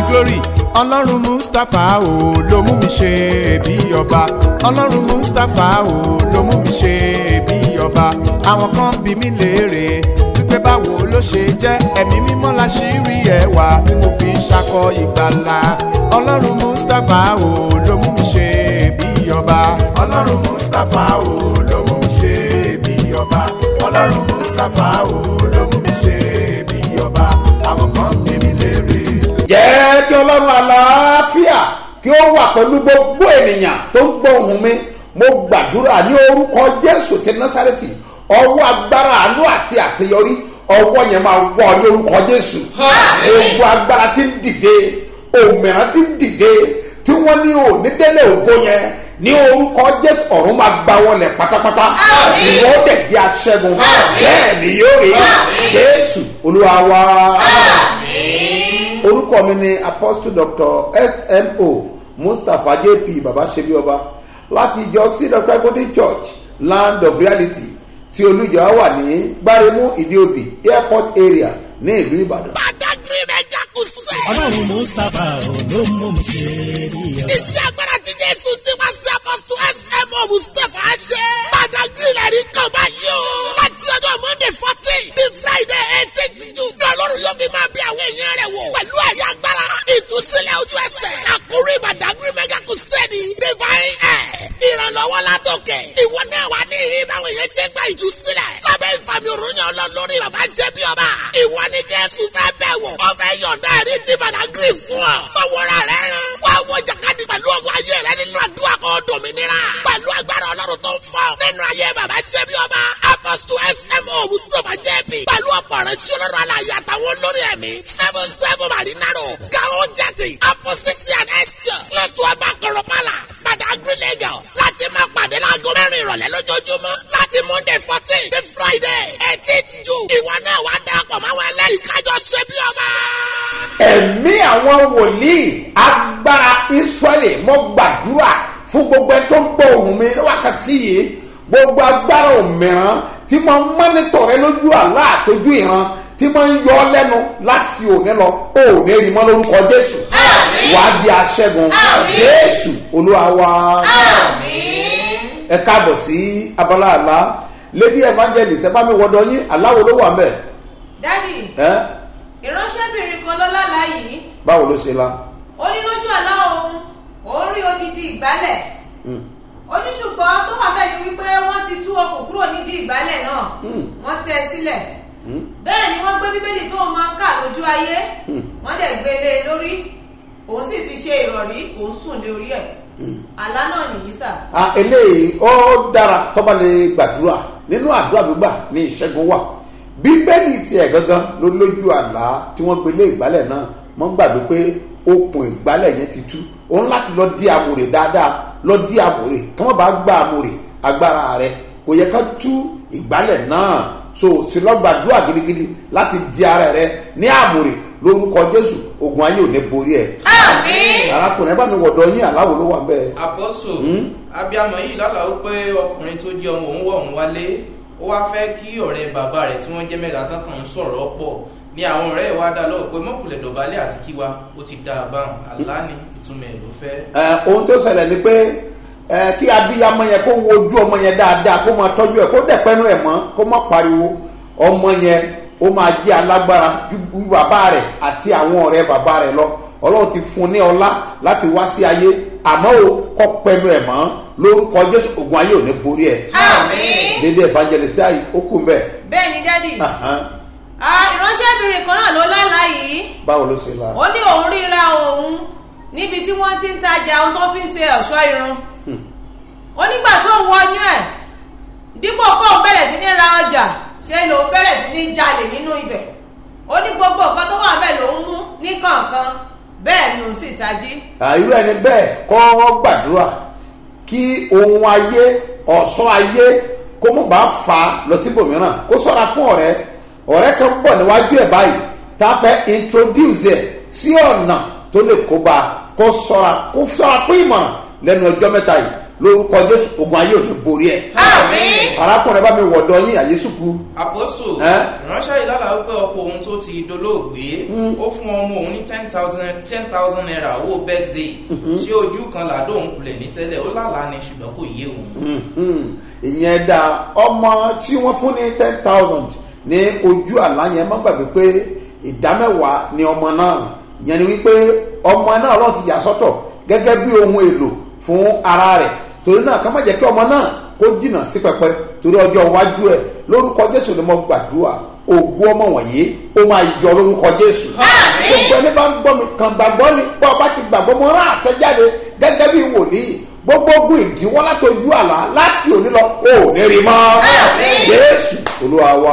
glory ọlọ́run mustapha o ló mú mi ṣe bí ọba ọlọ́run mustapha o ló mú mi ṣe bí ọba àwọn kan bí mi léèrè wípé báwo ló ṣe jẹ́ ẹ̀mí mímọ́ la ṣì rí ẹwà tí mo fi ń ṣakọ ìgbàlà ọlọ́run mustapha o ló mú mi ṣe bí ọba ọlọ́run mustapha o ló mú mi ṣe bí ọba ọlọ́run mustapha o ló mú mi ṣe bí ọba àwọn kan bí mi léèrè jẹ́ kí ọlọ́run àlàáfíà kí ó wà pẹ̀lú gbogbo ènìyàn tó ń gbọ́ ohùn mi mo gbàdúrà ní orúkọ jésù ti násàrẹ́tì ọwọ́ agbára àánú àti àṣeyọrí ọwọ́ yẹn máa wọ̀ ní orúkọ jésù gbogbo agbára ti ń dìde òmìnira ti ń dìde tí wọ́n ní onídélé ògo yẹn ní orúkọ jésù ọ̀run máa gbá wọlé pátápátá ìwọ dẹ̀ di aṣẹ́gun bẹ́ẹ̀ ni yóò rí jésù olúwa wa orúkọ mi ni apostle doctor smo mustapha jp baba sebioba láti ìjọ cedar tribal church land of reality tí olùjọ wà ní gbáremú ìdíòbí airport area ní ìlú ìbàdàn. Badagry mẹ́jà kù sẹ́. ọlọ́run mustapha ló mú mi ṣe rí ọ. Iṣẹ́ agbára ti Jésù ti máa ṣe àpọ̀sù SMO Mustapha ṣe. Badagry rẹ̀ rí kan báyìí o. Láti ọjọ́ Monday fourteen ní Friday eighteenth June. Ní Ọlọ́run yóò fi máa bí àwọn èèyàn rẹ̀ wò. Pẹ̀lú ẹ̀rí agbára. Ìtúsílẹ̀ ojú ẹsẹ̀. Àkórí Badagry mẹ́jà kù sẹ́ni. Divine Air. Ìrànlọ́wọ́ látòkè. Ìwọ náà wà ní ìrírí báwọn èèyàn ṣe gba ìtúsílẹ̀. Lábẹ́ ìfàmì òrùnyàn ọlọ́lórí bàbá jẹ́ bí ọba. Ìwọ ni Jésù fẹ́ bẹ̀ wò. Ó fẹ́ yọ̀ǹda ẹ̀rí tí Badagry fún ọ. Mọ̀wọ́ra rẹ̀ rán. Wá wọ jàkadì pẹ̀lú ọgbà ayé rẹ nínú àdúrà kan dòmìnira. Pẹ̀lú agbára ọlọ́run tó ń fọ́. Nínú ayé bàbá ṣẹ́bi ọba. Apostle SMO Mustapha JP. Pẹ̀lú ọ̀pọ̀ rẹ̀ tí ọlọ́run aláyé àtàwọn olórí ẹ̀mí. Seven seven Marinaro. Gao Jati. Apostle and Esther. Close to Abakoro Palace. Badagry Lagos. Láti máa pàdé láago mẹ́rin ìrọ̀lẹ́ lójoojúmọ́. Láti Monday fourteen to Friday eighteenth June. Ìwọ náà wá darapọ̀ máwọn ẹlẹ́rìí kájọ ṣẹ́bi ọba. ẹ̀mí àwọn wòlíì agbára israẹli mo gbàdúrà fún gbogbo ẹ tó ń gbọ́ ohùn mi ní wákàtí yìí gbogbo agbára òmìrán tí mo ń mọ́nítọ̀ rẹ lójú àlá àtọ́jú ìran tí mo ń yọ ọ́ lẹ́nu láti òní lọ òní rí mọ́ lórúkọ jésù wà á di aṣẹ́gun jésù olúwa wa ẹ káàbọ̀ sí abala àlá lady evangelist ẹ bá mi wọ́dọ̀ yín aláwo ló wà mẹ́ dádì ẹ ìránṣẹ́bìnrin kan ló lálàá yìí báwo ló ṣe la. ó ní lójú àlá òun òun rí odidi ìgbálẹ̀ Mm. ó ní ṣùgbọ́n tó wà bẹ́ẹ̀ ni wípé wọ́n ti tú ọkọ̀ kúrò nídìí ìgbálẹ̀ náà Mm. wọ́n tẹ́ ẹ sílẹ̀ Mm. bẹ́ẹ̀ ni wọ́n gbé bíbélì tó máa ń kà lójú ayé Mm. wọ́n dẹ̀ gbé lé e lórí òun sì fi ṣe ìrọ̀rí òun sùn lé orí ẹ̀ àlá náà nìyí sà Ah, eléyìí ó dára tọ́ba lè gbàdúrà nínú àdúrà gbígbà ní ìṣẹ́gun wà bíbélì tiẹ̀ gangan ló lójú àlá tí wọ́n gbélé ìgbálẹ̀ náà wọ́n gbàgbé pé okùn ìgbálẹ̀ yẹn ti tú òun láti lọ dí amòrè dáadáa lọ dí amòrè kí wọ́n bá gbá amòrè agbára rẹ kò yẹ ká tú ìgbálẹ̀ náà so sì lọ gbàdúrà gidigidi láti di ara rẹ ní amòrè lórúkọ jésù ogun ayé ò ní borí ẹ arákùnrin ẹ bá mi wọ̀dọ̀ yín aláwo ló wà bẹ́ẹ̀. apọ́sù Hmm? abiyamọ yìí lálàá ó pé ọkùnrin tó jẹ́ ohun òun wọ̀ òun wálé ó wá fẹ́ kí ọ̀rẹ́ bàbá rẹ̀ tí wọ́n jẹ́ mẹ́ta tán kàn ń sọ̀rọ̀ pọ̀ ní àwọn ọ̀rẹ́ ẹ̀ wá dá lọ́wọ́ pé mọ́kùnlẹ̀ dọ̀bálẹ̀ àti kíwa ó ti dá a báwọn àlá ni ìtumọ̀ ẹ̀ ló fẹ́. ẹ ohun tó ṣẹlẹ̀ ni pé ẹ kí abiyamọ yẹn kó wo ojú ọmọ yẹn dáadáa kó máa tọ́jú ẹ̀ kó dẹ̀pẹ́nu ẹ̀ mọ́ kó má pariwo ọmọ yẹn ó máa jẹ́ alágbára ju bàbá rẹ̀ àti àwọn ọ̀rẹ́ bàbá rẹ̀ lọ ọlọ́run ti fún un ní ọlá láti wá sí ayé àmọ́ o kọ́ pẹ́nu ẹ̀ mọ́ lórúkọ jésù ogun ayé ò ní borí ẹ̀ dédé evangelist ayé ó kù mbẹ́ bẹ́ẹ̀ ni dádì Ah, ìránṣẹ́bìnrin kan náà ló lálàá yìí báwo ló ṣe la ó ní òun ríra òun níbi tí wọ́n ti ń tajà ohun tó fi ń ṣe ọ̀ṣọ́ irun ó nígbà tó ń wọnú ẹ̀ dípò kó òun bẹ̀rẹ̀ sí ní ra ọjà ṣe lòun bẹ̀rẹ̀ sí ní jalè nínú ibẹ̀ ó ní gbogbo nǹkan tó wà bẹ́ẹ̀ lòun mú ní kọ̀ọ̀kan bẹ́ẹ̀ ni òun sì tají irú ẹni bẹ́ẹ̀ kọ́ gbàdúrà kí ohun ayé ọ̀ṣọ́ ayé kó mọ̀ bá fa lọ síbòmíràn kó sọ́ra fún ọ̀rẹ́ ọ̀rẹ́ kan bọ̀ níwájú ẹ̀ báyìí tá a fẹ́ introduce ẹ̀ sí ọ̀nà tó lè kó bá kó sọ́ra kó sọ́ra fún ìmọ̀ràn lẹ́nu ọjọ́ mẹ́ta yìí lórúkọ jésù ogun ayé ò ní borí ẹ àmín arákùnrin bá mi wọ̀dọ̀ yín àyésùkú àpòsù Ẹ́? ìránṣẹ́ yìí lálàá wípé ọkọ òun tó ti dolóògbé ó fún ọmọ òun ní ten thousand ten thousand naira owó birthday ṣé ojú kan làdó òun kulẹ̀ ní tẹ́lẹ̀ ó lálàá ni ṣùgbọ́n kò yé òun. ìyẹn da ọmọ tí wọ́n fún ní ten thousand ní ojú àlá yẹn má gbàgbé pé ìdámẹ́wàá ni ọmọ náà ìyẹn ni wípé ọmọ náà ọlọ́run ti yà sọ́tọ̀ gẹ́gẹ́ bí ohun èlò fún ara rẹ̀ torí náà ká má jẹ́ kí ọmọ náà kó jìnnà sí pẹpẹ torí ọjọ́ iwájú ẹ̀ lórúkọ jésù ni mo gbàdúrà ògùn ọmọ wọ̀nyí ó máa yọ lórúkọ jésù gbogbo ẹni bá ń gbọ́ mi kàn gbàgbọ́ ni bọ́ ọba ti gbàgbọ́ mo rán àṣẹ jáde gẹ́gẹ́ bí wòlíì gbogbo ogun ìdíwọ́ látọjú àlá láti òní lọ ò ní rí mọ́ jésù olúwa wa.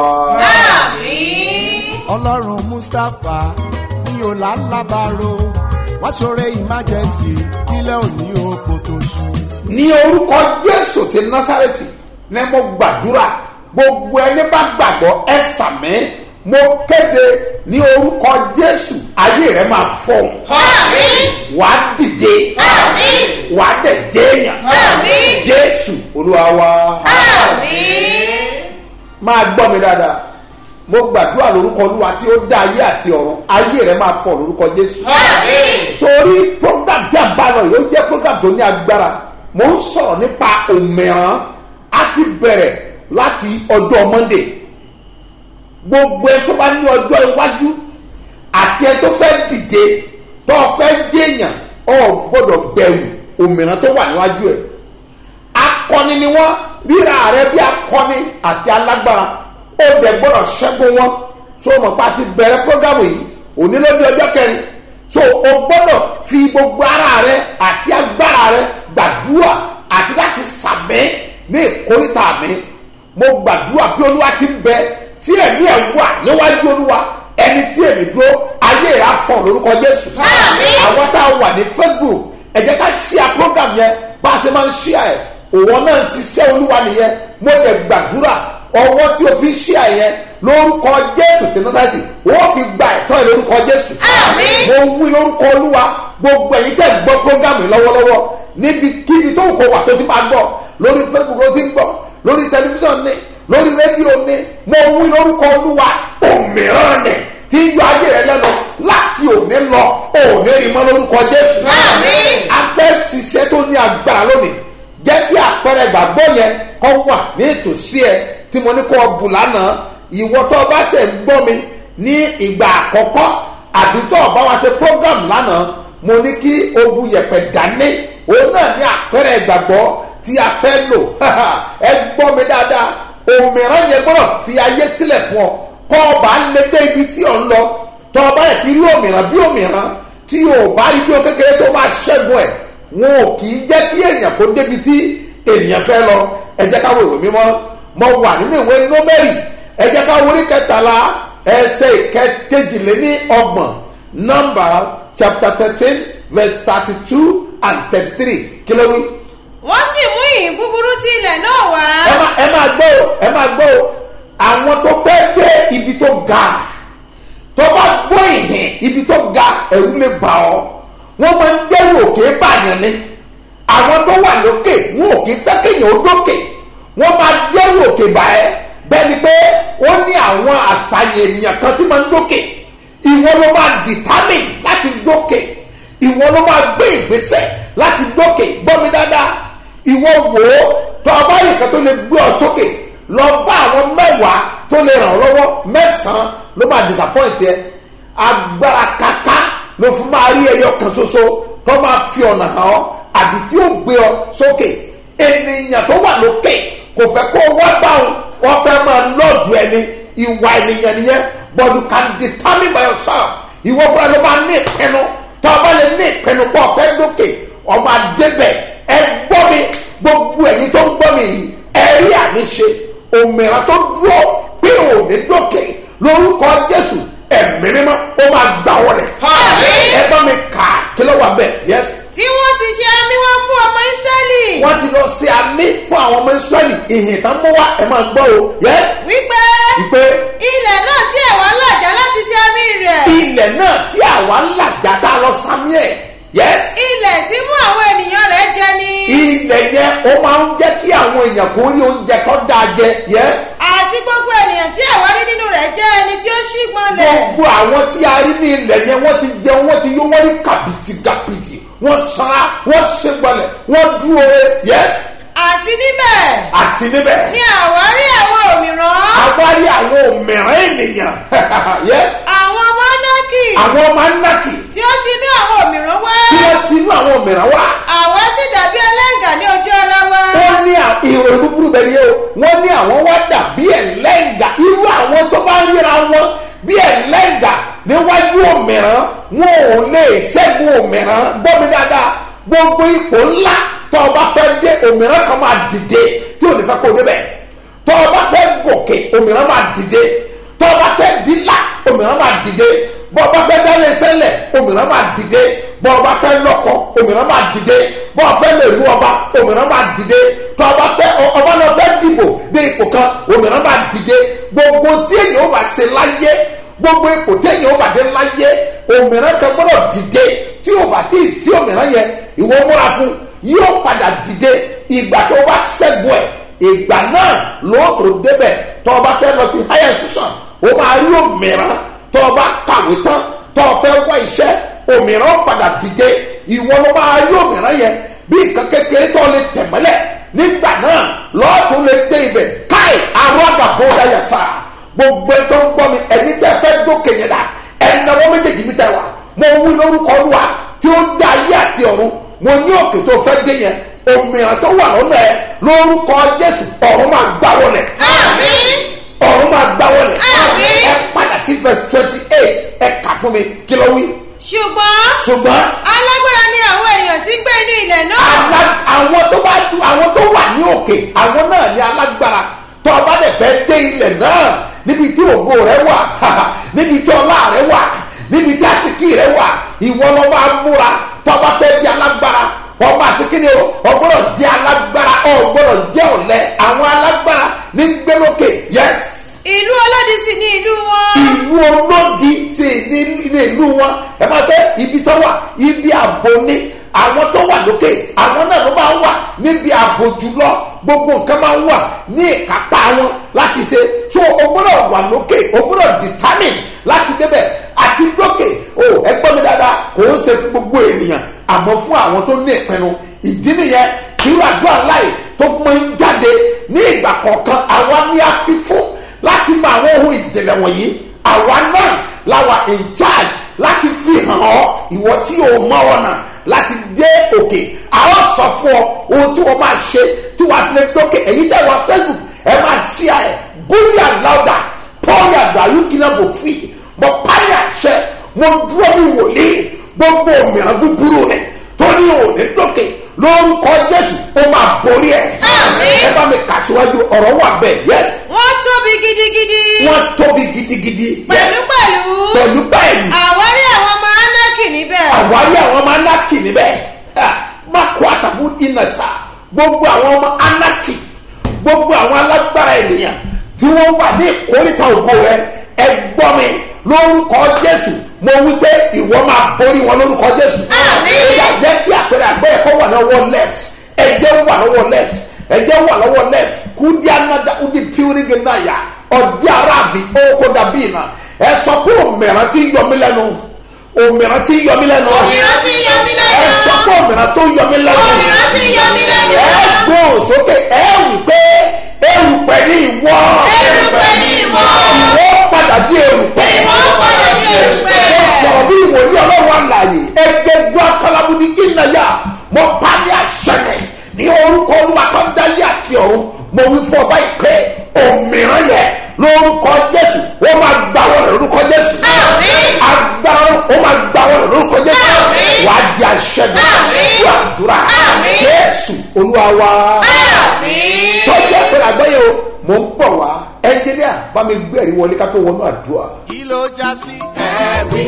àmín. ọlọ́run mustapha ní ọ̀làlábàrò wá ṣoore ìmájẹsì kílẹ̀ òní oko tó ṣú. ní orúkọ jésù ti násàrẹ́tì ní mo gbàdúrà gbogbo ẹni bá gbàgbọ́ ẹ sàmí mo kéde ní orúkọ jésù ayé rẹ máa fọ àmín. wàá dìde àmín. wàá dẹ̀ jẹ́yàn Àmín. jésù olúwa wa. àmín. máa gbọ́ mi dáadáa mo gbàdúrà lórúkọ olúwa tí ó dá ayé àti ọ̀run ayé rẹ máa fọ lórúkọ jésù àmín. sórí program tí a bá lọ yìí ó jẹ́ program tó ní agbára mo ń sọ̀rọ̀ nípa òmìrán a ti bẹ̀rẹ̀ láti ọjọ́ monday gbogbo ẹ tó bá ní ọjọ́ iwájú àti ẹ tó fẹ́ dìde tó fẹ́ jẹ́yàn ọ̀ gbọ́dọ̀ bẹ̀rù òmìrán tó wà níwájú ẹ̀ akọni ni wọn ríra rẹ bí akọni àti alágbára ó dẹ gbọdọ ṣẹgun wọn so mọ pa ti bẹrẹ programu yìí òní ló di ọjọ kẹrin so o gbọdọ fi gbogbo ara rẹ àti agbára rẹ gbàdúrà àti láti sàmẹ ní ìkórìtà mi mo gbàdúrà bí olúwa ti ń bẹ tí ẹmí ẹ wà níwájú olúwa ẹni tí èmi dúró ayé rẹ afọ lórúkọ jésù Àmín. àwọn tá a wà ní facebook ẹ jẹ́ ká ṣíà program yẹn bá a ṣe máa ń ṣíà ẹ̀ òwò náà ń ṣiṣẹ́ olúwa nìyẹn mo lè gbàdúrà ọwọ́ tí o fi ṣíà yẹn lórúkọ jésù tí nọ́sàtì wọ́n fi gba ẹ̀tọ́ ẹ̀ lórúkọ jésù Àmín. mo wí lórúkọ olúwa gbogbo ẹ̀yin tẹ̀ gbọ́ program yìí lọ́wọ́lọ́wọ́ níbi kíbi tó kò wà tó ti máa gbọ́ lórí facebook ló ti ń gbọ́ lórí tẹlifíṣàn ní lórí rédíò ní mo wí lórúkọ olúwa òmíràn ní tí ń yọ ayé rẹ lẹ́nu láti òní lọ òní rí mọ́ lórúkọ jésù Àmín. a fẹ́ ṣiṣẹ́ tó ní agbára lónìí jẹ́ kí àpẹẹrẹ ìgbàgbọ́ yẹn kọ́ wà ní ìtòsí ẹ tí mo ní kọ́ ọ bù lánàá ìwọ tó o bá ṣe ń gbọ́ mi ní ìgbà àkọ́kọ́ àbí tó o bá wa ṣe program lánàá mo ní kí o bu yẹ̀pẹ̀ dání òun náà ní àpẹẹrẹ ìgbàgbọ́ tí a fẹ́ lò ẹ gbọ́ mi dáadáa òmìnira yẹn gbọ́dọ̀ fi ayé sílẹ̀ fún ọ kọ́ ọ bá lé dé ibi tí ò ń lọ tọ́ ọ bá yẹ kí rí òmìnira bí òmìnira tí o bá rí bí o kékeré tó máa ṣẹ́gun ẹ̀ wọn ò kì í jẹ́ kí èèyàn kó débi tí èèyàn fẹ́ lọ ẹ jẹ́ ká wo ìwé mímọ́ mo wà nínú ìwé nómẹ́rì ẹ jẹ́ ká wọlé kẹtàlá ẹsẹ̀ kejìléní ọgbọ̀n nọ́mbà chapter thirteen verse thirty two and thirty three kí ló wí. wọ́n sì mú ìhìn búburú tí ilẹ̀ náà wá. ẹ má ẹ máa gbọ́ o ẹ máa gbọ́ o àwọn tó fẹ́ dé ibi tó ga tó bá gbọ́ ìhìn ibi tó ga ẹ̀rú lè bà ọ́ wọ́n máa ń dẹ́rù òkè bàyàn ni àwọn tó wà lókè wọn ò kì í fẹ́ kéèyàn ó dókè wọ́n máa dẹ́rù òkè bà ẹ́ bẹ́ẹ̀ ni pé ó ní àwọn àṣàyàn ènìyàn kan tí máa ń dókè ìwọ ló máa determine láti dókè ìwọ ló máa gbé ìgbésẹ̀ láti dókè gbọ́ mi dáadáa ìwọ wò ó tó o bá nìkan tó lè gbé ọ sókè lọ bá àwọn mẹ́wàá tó lè ràn ọ́ lọ́wọ́ mẹ́sàn-án ló máa disappoint yẹ agbára kaka ló fún máa rí ẹyọ kan ṣoṣo tó máa fi ọ̀nà hàn ọ́ àbí tí ó gbé ọ sókè ènìyàn tó wà lókè kò fẹ́ kó wá bá wọn wọ́n fẹ́ máa lọ́ọ̀dù ẹni ìwà ènìyàn nìyẹn but you can determine by yourself ìwọ fúnra ló máa ní ìpinnu tó o bá lè ní ìpinnu pọ̀ fẹ́ lókè ọmọ adébẹ̀ ẹ gbọ́ mi gbogbo ẹ̀yin tó ń gbọ́ mi yìí ẹ rí àmì ṣe òmìnira tó dúró pé òní dókè lórúkọ jésù ẹ̀mí mímọ́ ó máa gbà wọlé Àmín. ẹ bá mi kà á kí ló wà bẹ́ẹ̀ yẹs tí wọ́n ti ṣe àmì wọn fún ọmọ ísírẹ́lì. wọ́n ti lọ ṣe àmì fún àwọn ọmọ israẹli ìhìn tán mú wá ẹ máa gbọ́ o yẹs wípé ìpè ilẹ̀ náà tí ẹ̀wọ̀n làjà láti ṣe àmì rẹ̀. ilẹ̀ náà tí àwa ń làjà tá a lọ samuel yes ilẹ̀ tí mú àwọn ènìyàn rẹ̀ jẹ ni. ilẹ̀ yẹn ó máa ń jẹ́ kí àwọn èèyàn kó rí oúnjẹ tó dáa jẹ yes àti gbogbo ènìyàn tí àwa rí nínú rẹ̀ jẹ́ ẹni tí ó ṣígbọ́n lẹ̀. gbogbo àwọn tí a rí ní ilẹ̀ yẹn wọ́n ti jẹun wọ́n ti yó wọ́n rí kàbìtì kàbìtì wọ́n sanra wọ́n ṣègbọlẹ̀ wọ́n dúró re yes àti níbẹ̀ àti níbẹ̀ ni àwa rí àwọn òmìrán. àwárí àwọn òmìrán ènìyàn yes àwọn mọ́nàkì àwọn ọmọ anákì tí ó ti inú àwọn òmìrán wá. tí wọ́n ti inú àwọn òmìrán wá àwa sì dàbí ẹlẹ́ngà ní ojú ara wa. wọ́n ní à- ìròyìn búburú bẹ́ẹ̀ ni o wọ́n ní àwọn wá dà bí ẹlẹ́ngà irú àwọn tó bá ríra wọn bí ẹlẹ́ngà níwájú òmìrán wọn ò lè ṣẹ́gun òmìrán gbọ́ mi dáadáa gbogbo ipò ńlá tó o bá fẹ́ dé òmìrán kan máa dìde tí ò ní fẹ́ kó o débẹ̀ tó o bá fẹ́ gòkè òmìrán máa dìde tó o bá fẹ́ dílà òmìrán máa dìde bọ́ ọ bá fẹ́ dálé sẹ́lẹ̀ òmìrán máa dìde bọ́ ọ bá fẹ́ lọ́kọ òmìrán máa dìde bọ́ ọ fẹ́ lè lu ọba òmìrán máa dìde tó o bá fẹ́ ọba náà fẹ́ dìbò dé ipò kan òmìrán máa dìde gbogbo tí èyàn ó bá ṣe láyé gbogbo ipò tí èyàn ó bá dé láyé òmìrán kan gbọ́dọ̀ dìde tí o bá tí ì sí òmìrán yẹn ìwọ múra fún yóò padà dìde ìgbà tó o bá ṣẹ́gun ẹ̀ ìgbà náà lóòótọ́ débẹ̀ tó o bá fẹ́ lọ sí higher institution o máa rí òmìrán tó o bá kàwé tán tó o fẹ́ wá iṣẹ́ òmìrán padà dìde ìwọ ló máa rí òmìrán yẹn bí nǹkan kékeré tó o lè tẹ̀mọ́lẹ̀ nígbà náà lọ́ọ̀tún lè dé ibẹ̀ káì àwọn àgàbọ̀ dáyà sáà gbogbo ẹ tó ń gbọ́ mi ẹni tẹ́ fẹ́ dókè yẹn dà ẹnáwó méjèèjì mi tẹ́ wa mo wí lórúkọ olúwa tí ó dá ayé àti ọ̀run mo ní òkè tó fẹ́ dé yẹn òmìnira tó wà lọ́nà ẹ lórúkọ jésù ọ̀run máa gbá wọlé àmín. ọ̀run máa gbá wọlé Àmín. ẹ padà sí verse twenty eight ẹ kà fún mi kí ló wí ṣùgbọ́n ṣùgbọ́n alágbára ni àwọn ènìyàn tí ń gbé inú ilẹ̀ náà. ala- àwọn tó bá du àwọn tó wà ní òkè àwọn náà ní alágbára tó o bá dẹ̀ fẹ́ dé ilẹ̀ náà níbi tí ògo rẹ wà níbi tí ọlá rẹ wà níbi tí àsìkí rẹ wà ìwọ lọ máa múra tó o bá fẹ́ di alágbára ọmọ àsìkí ni o ọgbọ́dọ̀ jẹ́ alágbára ọgbọ́dọ̀ jẹ́ ọ̀lẹ àwọn alágbára ní gbẹ́lókè yes ìlú ọlọ́dì sì ní ìlú wọn. ìlú olódi ṣe ní ní ìlú wọn ẹ máa bẹ ibi tó wà ibi ààbò ni àwọn tó wà lókè àwọn náà ló máa ń wà níbi ààbò jùlọ gbogbo nǹkan máa ń wà ní ìkápá wọn láti ṣe so o gbọ́dọ̀ wà lókè o gbọ́dọ̀ determine láti débẹ̀ àti lókè o ẹ gbọ́ mi dáadáa kò ń ṣe fún gbogbo ènìyàn àmọ́ fún àwọn tó ní ìpinnu ìdí nìyẹn kí wàá dùn àláì tó máa ń jáde ní ìgbà kọ̀ọ̀kan àwa ní àfífún láti mọ àwọn ohun ìjìnlẹ̀ wọ̀nyí àwa náà la wà in charge láti fi hàn ọ́ ìwọ tí o mọ ọ̀nà láti dé òkè àwọn sọ fún ọ ohun tí wọ́n máa ṣe tí wàá fi lè dókè èyí tẹ́ wà facebook ẹ máa ṣí ẹ gúnyà láwùdà pọ́ọ̀yà dàlúkìnà bò fi mọ párí àṣẹ mo dúró bí wòlíì gbogbo mìíràn búburú rẹ tó ní òní dókè lórúkọ jésù ó máa borí ẹ Àmín. ẹ bá mi kà síwájú ọ̀rọ̀ wà bẹ́ẹ̀ yẹs wọ́n tóbi gidigidi. wọ́n tóbi gidigidi pẹ̀lú pẹ̀lú. pẹ̀lú báyìí àwárí àwọn ọmọ anákì níbẹ̀. àwárí àwọn ọmọ anaki níbẹ̀ Ha, má kó àtàkù iná sá gbogbo àwọn ọmọ anaki gbogbo àwọn alágbára ènìyàn tí wọ́n wà ní ìkórìtà ògo rẹ ẹ gbọ́ mi lórúkọ jésù mo wí pé ìwọ máa borí wọn lórúkọ jésù Àmín. ìyá jẹ́ kí àpẹẹrẹ àgbẹ̀ ẹ̀kọ́ wà lọ́wọ́ left ẹ̀jẹ̀ wà lọ́wọ́ left ẹ̀jẹ̀ wà lọ́wọ́ left kúndí anada udi piwirigi náà yá ọ̀dí arábì ókó dàbí iná ẹ sọ pé òmìnira ti yọ mí lẹ́nu òmìnira ti yọ mí lẹ́nu òmìnira ti yọ mí ẹ lẹ́nu. sọ pé òmìnira tó yọ mí lẹ́nu òmìnira ti yọ mí lẹ́nu. ẹ gbóhùn sókè ẹ wí pé erùpẹ̀ ní ìwọ erùpẹ̀ ni ìwọ. ìwọ padà dé erùpẹ̀ ìwọ padà dé erùpẹ̀. mo sọ̀rọ̀ bí ìwòye ọlọ́run àlàyé ẹgbẹ́ gbọ́ akalabu ní ìnáyà mo bá ní àṣẹlẹ̀ ní orúkọ olúwa tó dáyé àti ọ̀run mo wí fún ọba ìpè òmìrán yẹ lórúkọ jésù ó máa gbà wọlé lórúkọ jésù Àmín. agbára ó máa gbà wọlé lórúkọ jésù Àmín. wàá di àṣẹlẹ̀ Àmín. fún àdúrà Àmín. jésù olúwa wa àmín. tọ́jú ẹ̀pẹ̀rẹ̀ àgbáyé o mò ń bọ̀ wá ẹnjìníà bá mi gbé ẹ̀rí wọlé ká tó wọnú àdúrà. kí ló já sí ẹ̀rí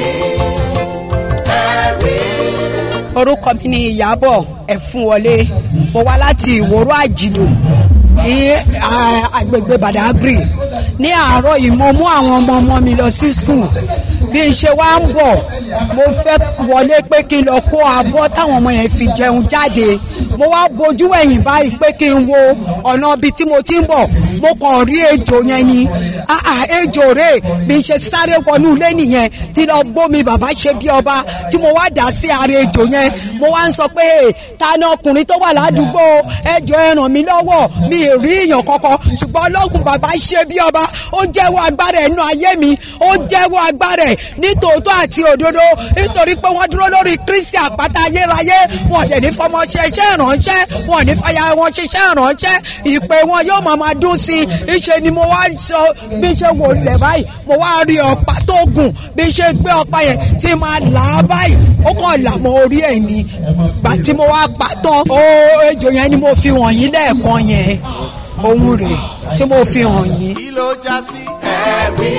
ẹ̀rí. orúkọ mi ni ìyábọ̀ ẹ̀fúnwọlé mo wá láti ìwòrò àjìdò ní ah, agbègbè badagry ní àárọ̀ yìí mo mú àwọn ọmọ ọmọ mi lọ sí skul bí n ṣe wá ń bọ̀ mo fẹ́ wọlé pé kí n lọ kó abọ́ táwọn ọmọ yẹn fi jẹun jáde mo wá bojú ẹ̀yìn báyìí pé kí n wo ọ̀nà ibi tí mo ti ń bọ̀ mo kàn rí ejò yẹn ni ah ah ejò rè bí n ṣe sáré wọnú ilé nìyẹn tí lọ gbómi bàbá ṣe bí ọba tí mo wá dà sí ara ejò yẹn mo wá ń sọ pé "Hey, ta ni ọkùnrin tó wà ládùúgbò ẹjọ́ ẹ ràn mí lọ́wọ́ mi ì rí èèyàn kankan ṣùgbọ́n ọlọ́run bàbá ṣe bí ọba ó jẹ́wọ́ agbára ẹ̀ nínú ayé mi ó jẹ́wọ́ agbára ẹ̀ ní tòótọ́ àti òdodo nítorí pé wọ́n dúró lórí kristi àpáta ayérayé wọn dẹ̀ ní fọmọ ṣe iṣẹ́ ìrànṣẹ́ wọn ní fàyà wọn ṣiṣẹ́ ìrànṣẹ́ ìpè wọn yóò máa máa dún sí i ìṣe ni mo wá sọ bí ṣe wò lẹ̀ báyìí mo wá rí ọ̀pá tó gùn bí ṣe gbé ọ̀pá yẹn tí máa là á báyìí ó kàn là mọ́ orí ẹ̀ ni gbà tí mo wá pa tán ó ejò yẹn ni mo fi wọ̀nyí lẹ́ẹ̀kan yẹn ohun rẹ̀ tí mo fi hàn yín. kí ló já sí ẹ̀rí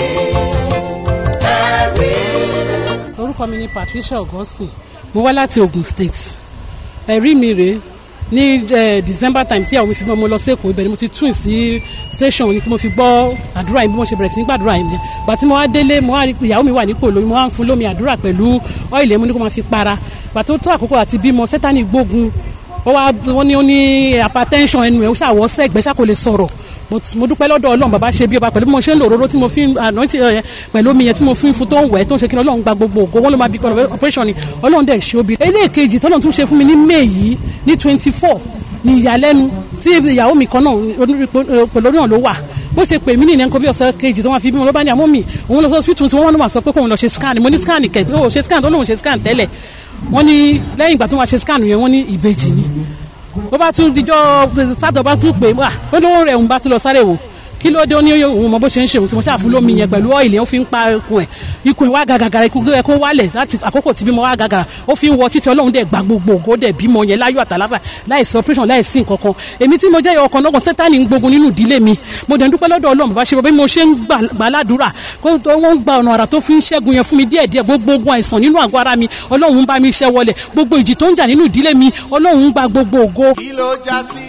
ẹ̀rí. orúkọ mi ni patricia augustine mo wá láti ogun state ẹ̀rí mi rèé ní eh, december time tí àwọn mi fi mọ́ mo lọ sí èkó ibẹ̀ ni mo ti tún sí station ni tí mo fi gbọ́ àdúrà yìí bí mo ṣe bẹ̀rẹ̀ sí ní gbàdúrà yìí nìyẹn gbà tí mo wá délé mo wá rí pé ìyàwó mi wà nípò lóyún mo wá ń fún lómi àdúrà pẹ̀lú ọ́ìlì ẹ̀mú ní kó máa fi para gbà tó tó àkókò àti bímọ sẹ́tánì gbógun ó wá wọ́n ní ó ní hypertension ẹnu ẹ̀ ó ṣàwọ́ sẹ́gbẹ́ ṣá kò lè sọ̀rọ̀ but mo dúpẹ́ lọ́dọ̀ ọlọ́run bàbá ṣe bí ọba pẹ̀lú bí mo ṣe ń lò òróró tí mo fi ń àná tí ẹ pẹ̀lú omi yẹn tí mo fi ń fún tó ń wẹ̀ tó ń ṣe kí ni ọlọ́run gba gbogbo ògo wọn ló máa bí pẹ̀lú operation ni ọlọ́run dẹ̀ ṣe obi. eléèkejì tọ́lọ́run tún ṣe fún mi ní may yìí ní twenty four ní ìyàlẹ́nu tí ìyàwó mi kan náà pẹ̀lú náà ló wà bó ṣe pè mí ní nǹkan bí ọ̀sẹ̀ kejì tó wọ́n fi bímọ ló bá ní àmọ́ mi òun lọ sí hospital tí wọ́n wọ́n sọ pé kóun lọ ṣe scan mo ní scan kẹ̀ ó ṣe scan tó lóun ṣe scan tẹ́lẹ̀ wọ́n ní lẹ́yìn ìgbà tó wọ́n ṣe scan yẹn wọ́n ní ìbejì ni bó bá tún dijọ́ sátọ̀ bá tún pè wá ó lówó rẹ̀ òun bá tún lọ sáré wò kí ló dé ó ní òun mọ bó ṣe ń ṣe òun tí mo ṣàfún lómi yẹn pẹ̀lú ọ́ìlì ó fi ń pa ikùn ẹ̀ ikùn ẹ̀ wá gàgàgàrà ikùn tó yẹ kó wálẹ̀ láti àkókò tí bímọ wá gàgàrà ó fi ń wọ títí ọlọ́run dẹ̀ gba gbogbo ògo dẹ̀ bímọ yẹn láyọ̀ àtàláfà láìsí operation láìsí nǹkan kan èmi tí mo jẹ́ ọkàn náà sẹ́tánì ń gbógun nínú ìdílé mi mo dẹ̀ ń dúpẹ́ lọ́dọ̀ ọlọ́run bàbá ṣe bí mo ṣe ń gbà ládùúrà kó wọ́n ń gba ọ̀nà àrà tó fi ń ṣẹ́gun yẹn fún mi díẹ̀díẹ̀ gbogbo ogun àìsàn nínú àgọ́ ara mi ọlọ́run ń bá mi ṣẹ́ wọlẹ̀ gbogbo ìjì tó ń jà nínú ìdílé mi ọlọ́run ń gba gbogbo ògo kí ló já sí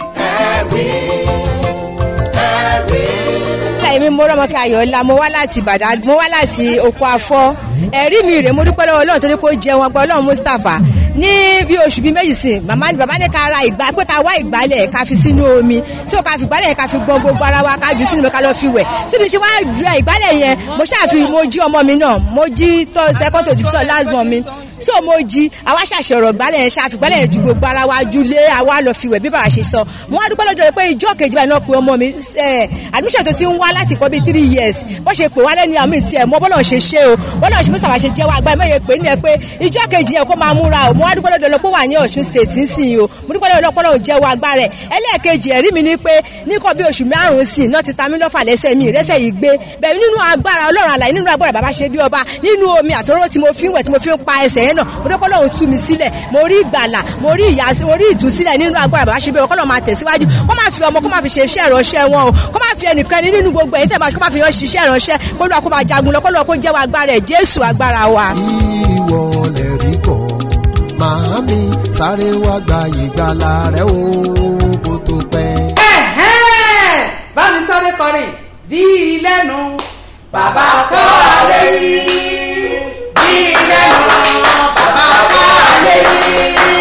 ẹ̀rí ẹ̀rí. èmi mo rọmọkẹ ayọ̀ọ́lá mo wá láti ìbàdàn mo wá láti oko afọ́ ẹ̀rí mi rèé mo dúpẹ́ lọ́wọ́ ọlọ́run torí kó jẹun ọgbà ọlọ́run mustapha ní bí oṣù bíi méjì sí màmá ni bàbá ní ká ra ìgbà pé ká wá ìgbálẹ̀ ká fi sínú omi tí o ká fi ìgbálẹ̀ ká fi gbọ́n gbogbo ara wa ká jù sínú mi ká lọ fi wẹ̀ síbi ṣe wá ra ìgbálẹ̀ yẹn mo ṣáà fi mo jí ọmọ mi náà mo jí tó second to six last born mi so mo jí àwa ṣàṣọ̀rọ̀ gbálẹ̀ yẹn ṣáà fi gbálẹ̀ yẹn ju gbogbo ara wa ju lé àwa lọ fi wẹ̀ bí bàbá ṣe sọ wọn á dúpẹ́ lọ́dọ̀ rẹ pé ìjọ kejì báyìí náà pe ọmọ mi admission tó ti ń wá láti kọ́ bíi three years bó ṣe pè wá lẹ́nu àmì ìsì ẹ̀ mọ́ bọ́lá ṣe ṣe o bọ́lá ṣe mọ́sàbà ṣe jẹ́ wá agbára mẹ́yẹ pé ní ẹ pé ìjọ kejì yẹn kó máa múra o mo wá dúpẹ́ lọ́dọ̀ lọ pé wà ní ọ̀ṣun state nísìnyí o mo dúpẹ́ lọ́dọ̀ lọ́pọ̀ jẹ́ wá agbára ẹ̀ ẹlẹ́ẹ̀kejì ẹ̀rí mi ni pé ní kọ́ bí oṣù márùn-ún sí náà ti ta mí lọ́fà lẹ́sẹ̀ mi ìrẹsẹ̀ yìí gbé bẹ̀rẹ̀ nínú agbára ọlọ́run àlàyé nínú agbára bàbá ṣe bí ọba nínú omi àtọ́rọ́ tí mo fi ń wẹ̀ tí mo fi ń pa ẹsẹ̀ yẹn náà mo dúpẹ́ lọ́run tú mi sílẹ̀ mo rí ìgbàlà mo rí ìyàsí mo rí ìtúsílẹ̀ nínú agbára bàbá ṣe bí ọba kọ́ lọ́ máa tẹ̀síwájú kó má fi ọmọ kó má fi ṣe iṣẹ́ ìránṣẹ́ wọn o kó má fi ẹnìkan nínú gbogbo ẹ̀yìn tẹ̀ máa kó má fi yan ṣiṣẹ́ ìránṣẹ́ kó lọ́ọ́ kó máa jagun lọ kó lọ́ọ́ kó jẹ́ wa agbára ẹ̀ jésù agbára wa. ìwọ lè rí kọ́ màámi sáré wá gba ìgbàlà rẹ o kó tó pẹ́. Ẹ̀hẹ́n! bá mi sáré kọrin dí i lẹ́nu bàbá kọ́ lé yí dí i lẹ́nu bàbá kọ́ lé yí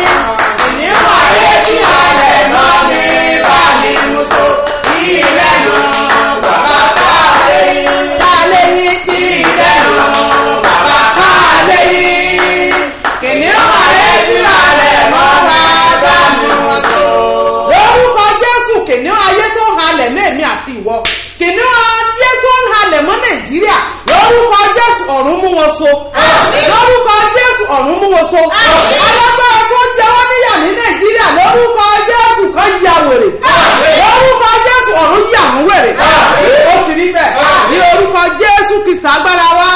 ìníwọ̀ ayé tí alẹ̀ mọ́ mi bá mi mú so dí i lẹ́nu bàbá kọ́ lé yí kọ́ lé yí dí i lẹ́nu bàbá kọ́ lé yí ìníwọ̀ ayé tí alẹ̀ mọ́ bá mi mú so lórúkọ jésù kìnìún ayé tó ń halẹ̀ mẹ́ẹ̀mí àti ìwọ kìnìún ayé tó ń halẹ̀ mọ́ nàìjíríà lórúkọ jésù ọ̀run mú wọn so lórúkọ jésù ọ̀run mú wọn so alágbára tó jẹ wọ́n níyà ní nàìjíríà lórúkọ jésù kan ya wèrè lórúkọ jésù ọ̀run yà wọ́n wèrè ó ti rí bẹ́ẹ̀ ní orúkọ jésù kìsà agbára wa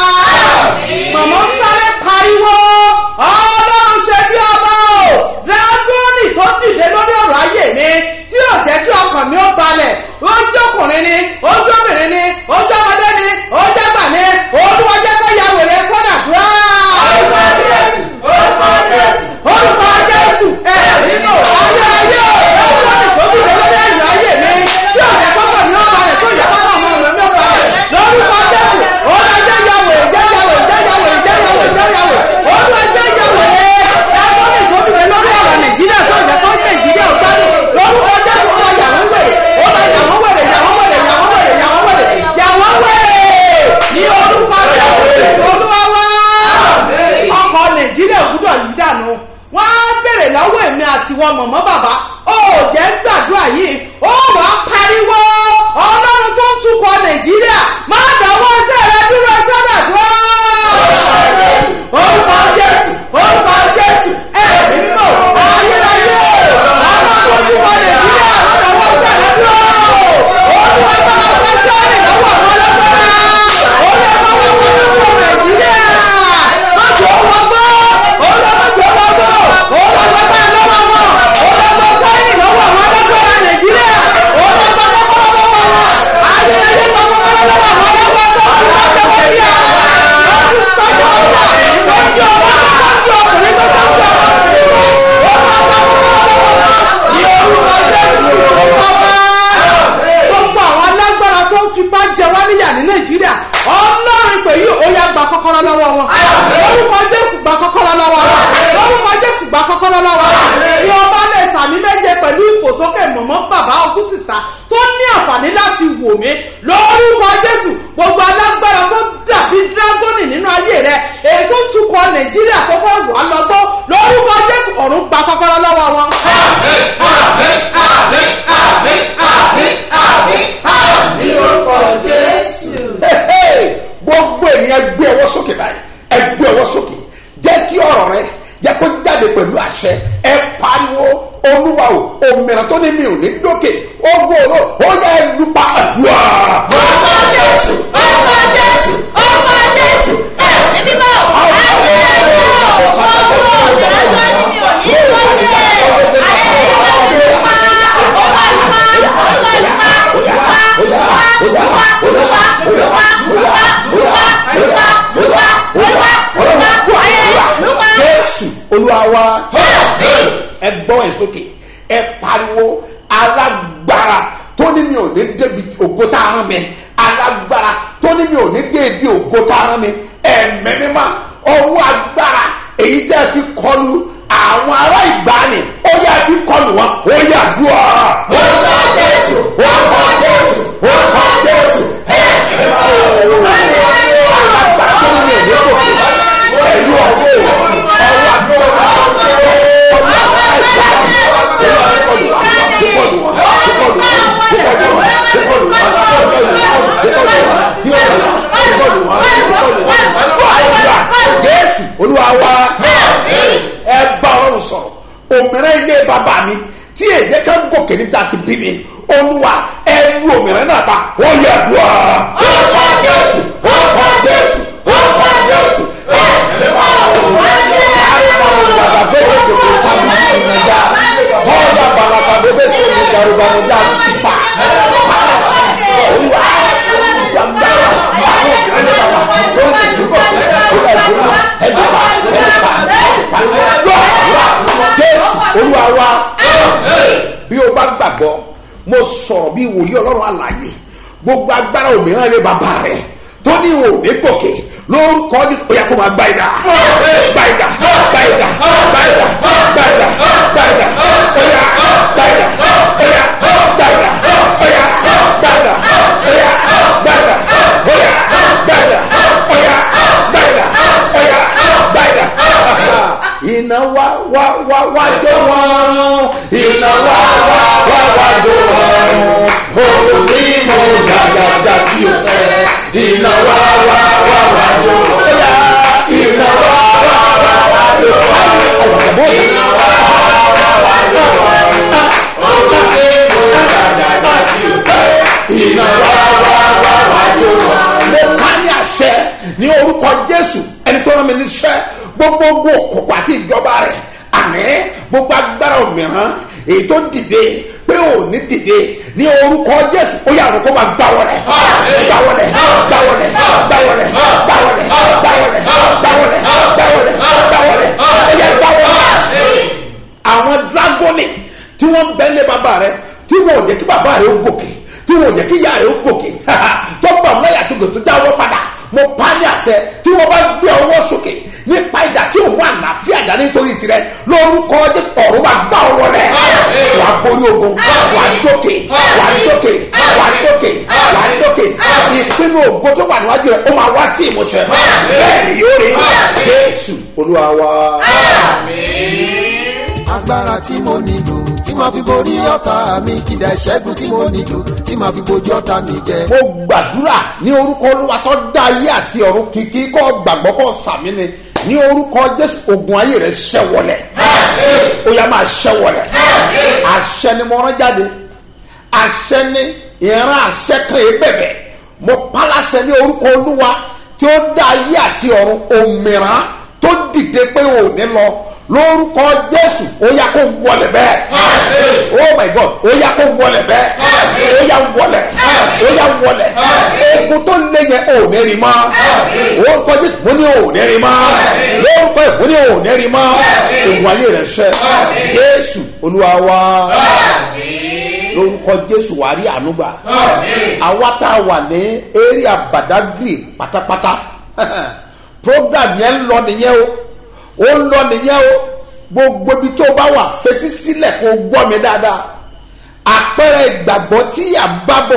màmá ń sáré pariwo ọlọ́run ṣe bí ọba o dragoni tó dìde lórí ọ̀rọ̀ ayé mi tí yóò jẹ́ kí ọkàn mi ó balẹ̀ ojú ọkùnrin ni ojú obìnrin ni ojú ọmọdé ni ojú àgbà ni olúwa jẹ́ kó ya wèrè sọ́dà dúró. orúkọ jésù orúkọ jésù orúkọ jésù ẹ nínú ayé ayé o dragoni tó dìde lórí ọ̀rọ̀ ayé mi tí yóò jẹ́ kó ọkàn mi ó balẹ̀ tí yóò jẹ́ kó ọkàn mi ó balẹ̀ lórúkọ jésù olúwa jẹ́ ya wèrè jẹ́ ya wèrè jẹ́ ya wèrè mọ̀mọ́ bàbá ó jẹ́ gbàdúrà yìí ó wàá pariwo ọlọ́run tó ń tukọ̀ nàìjíríà má dáwọ́ sẹ́rẹ̀ dúró sọ́dọ̀dúró. orúkọ jésù orúkọ jésù ẹ̀mí mímọ́ ayérayé ọlọ́run tó ń tukọ̀ nàìjíríà má dáwọ́ sẹ́rẹ̀ dúró. olúwa bá wà fẹ́ sẹ́rẹ̀ lọ́wọ́ àwọn ọlọ́gbọ́n olúwa bá wà fẹ́ tukọ̀ nàìjíríà má jọ wọgbọ́ olúwa má jọ wọgbọ́ olúwa bá bá lọ́wọ́ wọn olúwa bá sẹ́rẹ̀ lọ́wọ́ àwọn ọlọ́gbọ́n nàìjíríà olúwa bá bá bá lọ́wọ́ wọn ayérayé bá bá bá lọ́wọ́ àwọn ọlọ́gbọ́n tó kù lọ́jọ́ wọ́n yá lọ́dún tọ́jú ọjà lọ́jọ́ ọmọ tó tọ́jú ọkùnrin tó tọ́jú ọkùnrin tó olúwa bá bá bá lọ́wọ́ wọn ní orúkọ jésù tó kọ́ wá gbogbo àwọn alágbára tó ń fipá jẹ wá níyà ní nàìjíríà ọlọ́run ìpè yìí ó yá gba kọ́kọ́rọ́ lọ́wọ́ wọn lórúkọ jésù gba kọ́kọ́rọ́ lọ́wọ́ wọn lórúkọ jésù gba kọ́kọ́rọ́ lọ́wọ́ wọn ní ọba lè sàmì méje pẹ̀lú ìfòsókè mọ̀mọ́ bàbá ọkùsìsà tó ní àǹfààní láti wò mí lórúkọ jésù gbogbo alágbára tó dàbí dírágọ́nì nínú ayé rẹ èyí tó tukọ̀ nàìjíríà tó fẹ́ wà lọ́gbọ́ lórúkọ jésù ọ̀run gba kọ́kọ́rọ́ lọ́wọ́ wọn. ní orúkọ jésù. gbogbo ènìyàn gbé ọwọ́ sókè báyìí ẹ gbé ọwọ́ sókè jẹ́ kí ọ̀rọ̀ rẹ jẹ́ kó jáde pẹ̀lú àṣẹ ẹ pariwo olúwa o òmìnira tó ní mi ò ní dókè ogun oró ó yẹ ẹ lupa àdúrà. Orúkọ Jésù, orúkọ Jésù, orúkọ Jésù, ẹ̀mí mímọ́, ayé ayé o, ọmọ mi lọ́jọ́ ni mi ò ní lókè, ayé ayé o, pa, olúwa lupa, olúwa lupa, lupa, lupa, lupa, lupa, lupa, lupa, lupa, lupa, lupa, lupa, lupa, ayé lupa. jésù olúwa wa ẹ gbọ́ ẹ sókè ẹ pariwo alágbára tó ní mi ò ní débi ògo tá a rán mi alágbára tó ní mi ò ní débi ògo tá a rán mi ẹ̀mẹ́ mímá ọwọ́ agbára èyí tẹ́ fi kọlu àwọn ará ìgbàanì ó yà fi kọlu wọn ó yà dùn ọ́. Orúkọ Jésù, orúkọ Jésù, orúkọ Jésù, ẹ̀mí mímọ́, ayé ayé o, alágbára tó ní mi ò ní dòkè pẹ̀lú ọwọ́ ọwọ́ agbára jésù olúwa wa ẹ bá ọrùn sọ̀rọ̀ òmìnira ilé bàbá mi tí èyí ká ń gòkè níta ti bí mi olúwa ẹ lu òmìnira náà bá ó yẹ dùn ọ́. orúkọ Jésù, orúkọ Jésù, orúkọ Jésù, ẹ̀mí mímọ́, olúwa wa bí o bá gbàgbọ́ mo sọ̀rọ̀ bí wòlíì ọlọ́run àlàyé gbogbo agbára òmíràn lé bàbá rẹ̀ tó ní òní gòkè lórúkọ ní ó yẹ kó máa gbá ìdá gbá ìdá gbá ìdá gbá ìdá gbá ìdá gbá ìdá ó yá gbá ìdá ó yá gbá ìdá ó yá gbá ìdá ó yá gbá ìdá ó yá gbá ìdá ó yá gbá ìdá ó yá gbá ìdá. iná wá wá wá wá jó wọn iná wá wá wá wá jó wọn òun ní mo gàgàgà tí o fẹ́ iná wá wá wá wá jó wọn iná wá wá wá wá jó wọn iná wá wá wá jó wọn òun ní mo gàgàgà tí o fẹ́ iná wá wá wá wá jó wọn. mo ká ní àṣẹ ní orúkọ jésù ẹni tó rán mi níṣẹ́ gbogbo ogun òkùnkùn àti ìjọba rẹ̀ àní gbogbo agbára òmìrán èyí tó dìde pé ò ní dìde ní orúkọ jésù ó yà kó máa gbá wọlé gbá wọlé gbá wọlé gbá wọlé gbá wọlé gbá wọlé gbá wọlé gbá wọlé gbá wọlé ó yẹ gbá wọlé. àwọn dragoni tí wọ́n ń bẹ́lẹ̀ bàbá rẹ tí wọ́n ò jẹ́ kí bàbá rẹ ó gòkè tí wọ́n ò jẹ́ kí ìyá rẹ ó gòkè tó bá wọn láyà tó gòkè tó jáwọ́ padà mo pa ní àṣẹ tí wọ́n bá gbé ọwọ́ sókè nípa ìdá tí òun àlàáfíà dá nítorí tirẹ̀ lórúkọ ọjọ́ ọ̀run wa gbá ọwọ́ rẹ̀ wà á borí ogun wà á dókè wà á dókè wà á dókè wà á dókè ìpinnu ògo tó wà níwájú rẹ̀ ó máa wá sí ìmúṣẹ bẹ́ẹ̀ ni yóò rí jésù olúwa wa. agbára tí mo nílò tí màá fi borí ọ̀tá mi kìdá ìṣẹ́gun tí mo nílò tí màá fi bojú ọ̀tá mi jẹ. mo gbàdúrà ní orúkọ olúwa tó dá ayé àti ọ̀run kìkì kọ́ gbàgbọ́ kọ́ sàmì ni ní orúkọ jésù ogun ayé rẹ̀ ṣẹ́wọlẹ̀ ó yá máa ṣẹ́wọlẹ̀ àṣẹ ni mo rán jáde àṣẹ ni ìran àṣẹ kan yìí bẹ̀bẹ̀ mo palasẹ ní orúkọ olúwa tí ó dá ayé àti ọ̀run òmìrán tó dìde pé ò ní lọ lórúkọ jésù ó yá kó wọlé bẹ́ẹ̀ oh my god ó yá kó wọlé bẹ́ẹ̀ ó yá wọlé ó yá wọlé ogun tó lé yẹn ò ní rí mọ́ orúkọ jésù mo ní ò ní rí mọ́ lórúkọ yìí mo ní ò ní rí mọ́ ògùn ayé rẹ̀ ṣẹ jésù olúwa wa lórúkọ jésù wà á rí ànúgbà àwa tá a wà ní area badagry pátápátá program yẹn ń lọ nìyẹn o ó ń lọ nìyẹn o gbogbo ibi tó bá wà fetí sílẹ̀ kó gbọ́ mi dáadáa àpẹẹrẹ ìgbàgbọ́ tí à ń bá bọ̀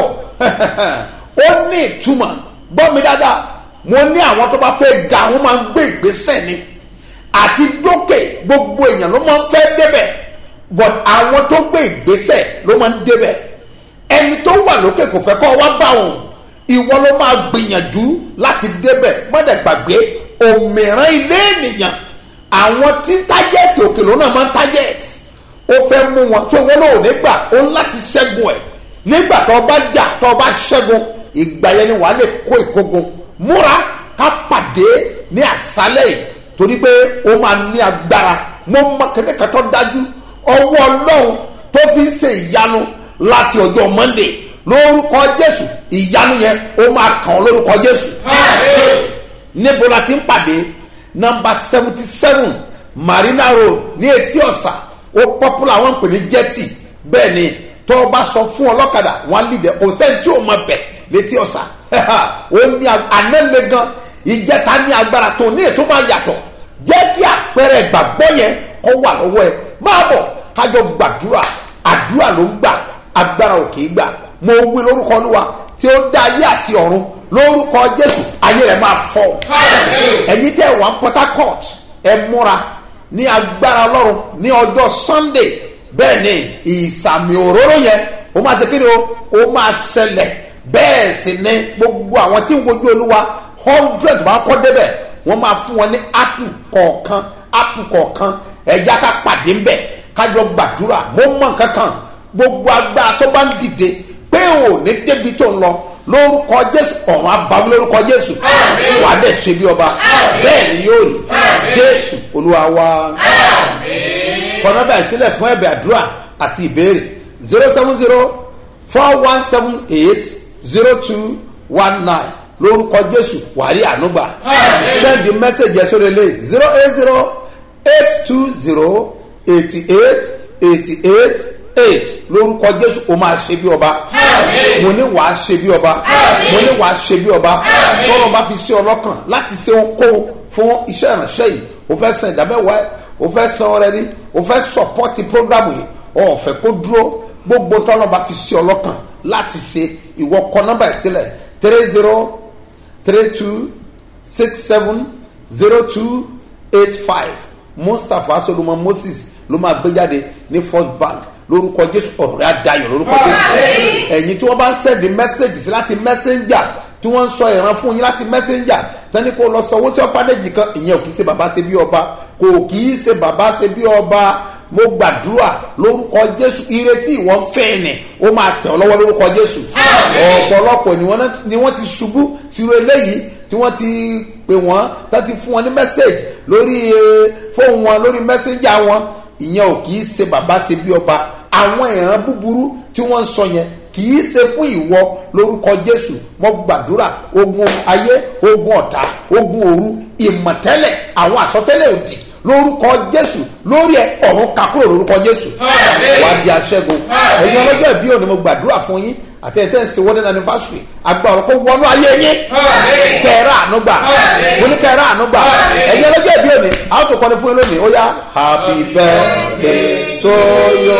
ó ní ìtumọ̀ gbọ́ mi dáadáa mo ní àwọn tó bá fẹ́ ga wọ́n máa ń gbé ìgbésẹ̀ ni àti dókè gbogbo èèyàn ló máa ń fẹ́ débẹ̀ but àwọn tó gbé ìgbésẹ̀ ló máa ń débẹ̀ ẹni tó wà lókè kò fẹ́ kọ́ wá bá òun ìwọ ló máa gbìyànjú láti débẹ̀ mọ́dẹ̀ gbàgbé òmìrán ilé ènìyàn àwọn tí tájẹ́ẹ̀tì òkè ló náà máa ń tájẹ́ẹ̀tì ó fẹ́ mú wọn tó wọn náà ò ní gbà ó ń láti ṣẹ́gun ẹ̀ nígbà tó bá jà tó bá ṣẹ́gun ìgbà yẹn ni wàá lè kó ìkógun múra ká pàdé ní àṣálẹ̀ yìí torí pé ó máa ní agbára mo mọ kẹ́kẹ́ tó dájú ọwọ́ ọlọ́run tó fi ń ṣe ìyanu láti ọjọ́ monday lórúkọ jésù ìyanu yẹn ó máa kàn ọ́ lórúkọ jésù níbo la ti ń pàdé nọmba seventy seven marina road ní etí ọ̀sà ó popular wọn pè ní jetty bẹ́ẹ̀ ni tó o bá sọ fún ọlọ́kadà wọn á lì dẹ̀ kò sẹ́ni tí o mọ bẹ̀ létí ọ̀sà ó ní anẹ́lẹ̀ gan ìjẹta ní agbára tó ní ètò máa yàtọ̀ jẹ́ kí àpẹẹrẹ ìgbàgbọ́ yẹn kó wà lọ́wọ́ ẹ máa bọ̀ kájọ gbàdúrà àdúrà ló ń gbà agbára ò kì í gbà mo wí lórúkọ olúwa tí ó dá ayé àti ọ̀run lórúkọ jésù ayé rẹ̀ máa fọ́ ẹ̀yin tẹ́ wà port harcourt ẹ múra ní agbára ọlọ́run ní ọjọ́ sunday bẹ́ẹ̀ ni ìsàmì òróró yẹn ó máa ṣe kí ni o ó máa ṣẹlẹ̀ bẹ́ẹ̀ sì ni gbogbo àwọn tí ń wojú olúwa hundred bá kọ́ débẹ̀ wọ́n máa fún wọn ní apple kọ̀ọ̀kan apple kọ̀ọ̀kan ẹ̀já ká pàdé ń bẹ̀ kájọ gbàdúrà mo mọ̀ kankan gbogbo agbára tó bá ń dìde pé ò ní débi tó ń lọ lórúkọ jésù ọ̀run abawí lórúkọ jésù wà á dẹ̀ ṣe bí ọba bẹ́ẹ̀ ni yóò rí jésù olúwa wa kọ́nà bẹ́ẹ̀ sílẹ̀ fún ẹ̀bẹ̀ àdúrà àti ìbéèrè zero seven zero four one seven eight zero two one nine lórúkọ jésù wà á rí ànúgbà send the message ẹ̀ sórí ilé zero eight zero eight two zero eighty eight eighty eight eight lórúkọ jésù o máa ṣe bí ọba mo ní wàá ṣe bí ọba mo ní wàá ṣe bí ọba tọ́lọ́ bá fi ṣe ọlọ́kàn láti ṣe ohunkóhun fún iṣẹ́ ìránṣẹ́ yìí o fẹ́ san ìdámẹ́wàá o fẹ́ san ọrẹ ní o fẹ́ sọpọ́tì prógrámù yìí o fẹ́ kó dúró gbogbo tọ́lọ́ bá fi ṣe ọlọ́kàn láti ṣe ìwọ kọ nọ́mbà ìsílẹ̀ three zero three two six seven zero two eight five mustapha solomon moses ló máa gbé jáde ní first bank lórúkọ jésù ọ̀rẹ́ àdáyọ̀ lórúkọ jésù ẹ̀yin tí wọ́n bá ń sẹ́ndì mẹ́sẹ̀gì sí láti mẹ́sẹ̀njà tí wọ́n ń sọ ìran fún yín láti mẹ́sẹ̀njà tẹ́ni kó lọ sọ owó tí wọ́n fàdéjì kan ìyẹn ò kì í ṣe bàbá ṣe bí ọba kò kì í ṣe bàbá ṣe bí ọba mo gbàdúrà lórúkọ jésù ìrètí ìwọ́n fẹ́ ni ó máa tẹ̀ ọ́ lọ́wọ́ lórúkọ jésù ọ̀pọ̀lọpọ̀ ni wọ́n ti ṣubú sírò eléyìí tí wọ́n ti pè wọ́n tó ti fún wọn ní mẹ́sẹ̀gì lórí fóun wọn lórí mẹ́sẹ̀njà wọn ìyẹn ò kì í ṣe bàbá ṣe bí ọba àwọn ìran búburú tí wọ́n ń sọ yẹn kì í ṣe fún ìwọ lórúkọ jésù mo gbàdúrà ogun ayé ogun ọ̀tá ogun òru ìmọ̀tẹ́lẹ̀ àwọn àsọtẹ́lẹ̀ òdì lórúkọ jésù lórí ẹ ọ̀run kakúrò lórúkọ jésù wà á di aṣẹ́gun ẹ̀yin ọlọ́jọ́ ìbí òní mo gbàdúrà fún yín àti ẹ̀ tẹ́ ń ṣe wedding anniversary agbára kó wọnú ayé yín kẹ́ẹ̀rẹ́ ànúgbà mo ní kẹ́ẹ̀rẹ́ ànúgbà ẹ̀yin ọlọ́jọ́ ìbí òní àwọn tó kọ́ni fún yín lónìí ó yá happy birthday to you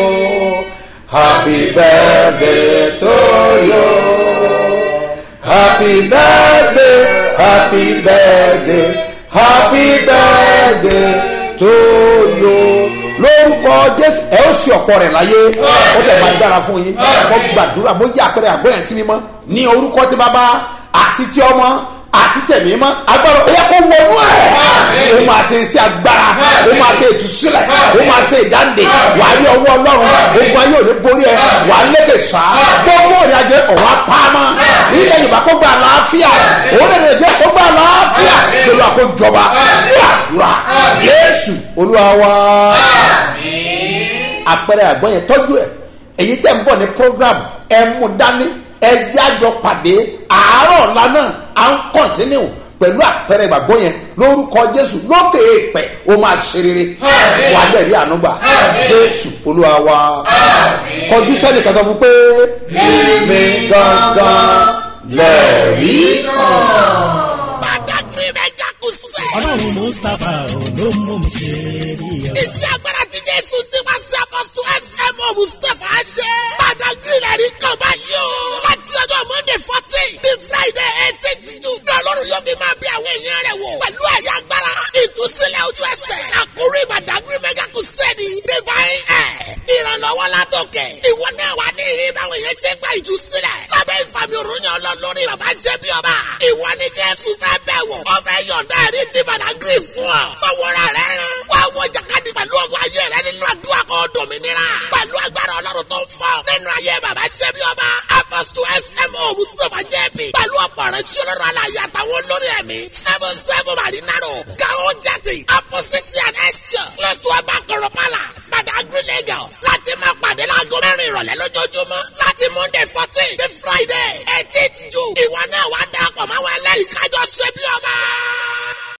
happy birthday to you happy birthday happy birthday happy birthday to you lórúkọ jésù ẹ ó sì ọ̀pọ̀ rẹ̀ láyé ó tẹ̀ máa dára fún yín mo gbàdúrà mo yí àpẹẹrẹ àgbọ̀yàn sí mímọ́ ní orúkọ tí bàbá àti tí ọmọ àti tẹ̀mí mọ́ agbára ó yẹ kó wọnú ẹ̀ ó máa ṣe iṣẹ́ agbára ó máa ṣe ìtúsílẹ̀ ó máa ṣe ìdáǹdè wà á rí ọwọ́ ọlọ́run ogun ayé òní borí ẹ wà á lékè sá gbogbo òrìn àjẹ ọ̀wá pamọ́ ilẹ̀ yorùbá kó gba àlàáfíà òun lè jẹ́ kó gba àlàáfíà pẹ̀lú àkójọba ní àdúrà yéésù olúwa wa àpẹẹrẹ àgbọn yẹn tọ́jú ẹ̀ èyí tẹ̀ ń bọ̀ ní program ẹ̀ mú dání ẹ̀ jájọ pàdé àárọ̀ ọ̀la náà à ń kọ̀ntínú pẹ̀lú àpẹẹrẹ ìgbàgbọ́ yẹn lórúkọ jésù lókè èèpẹ̀ ó máa ṣe rere wà á lẹ́rìí ànúgbà jésù olúwa wa kọjú sẹ́ni kan tó fún pé mi gangan lẹ́rìí kan. Badagry mẹ́jà kù sẹ́. ọlọ́run mustapha ò ló mú mi ṣe rí ọ. Iṣẹ́ agbára ti Jésù ti máa ṣe apọ́sù SMO Mustapha ṣe. Badagry rẹ̀ rí kan báyìí o. Láti ọjọ́ Monday fourteen ní Friday eighteen June. Ní Ọlọ́run yóò fi máa bí àwọn èèyàn rẹ̀ wò. Pẹ̀lú ẹ̀rí agbára, ìtúsílẹ̀ ojú ẹsẹ̀. Àkórí Badagry mẹ́jà kù sẹ́ni. Divine Air. Ìrànlọ́wọ́ látòkè. Ìwọ náà wà ní ìrírí báwọn èèyàn ṣe gba ìtúsílẹ̀. Lábẹ́ ìfàmì òrùnyàn ọlọ́lórí bàbá jẹ́ bí ọba. Ìwọ ni Jésù fẹ́ bẹ̀ wò. Ó fẹ́ yọ̀ǹda ẹ̀rí tí Badagry fún ọ. Bọ̀wọ̀ra rẹ̀ rán. Wá wọ jàkadì pẹ̀lú ọgbà ayé rẹ nínú àdúrà kan dòmìnira. Pẹ̀lú agbára ọlọ́run tó ń fọ́. Nínú ayé bàbá ṣẹ́ bí ọba. Apostle SMO Mustapha JB. Pẹ̀lú ọ̀pọ̀ rẹ̀ sí ọlọ́run aláya àtàwọn olórí ẹ̀mí. Seven seven Marinaro. Gao Jati. Opposite and Esture. Close to Abakoro Palace. Badagry Lagos. Láti máa pàdé láago mẹ́rin ìrọ̀lẹ́ lójoojúmọ́. Láti Monday fourteen. The Friday eighteenth June. Ìwọ náà wá darapọ̀ máa wọ ẹlẹ́rìí kájọ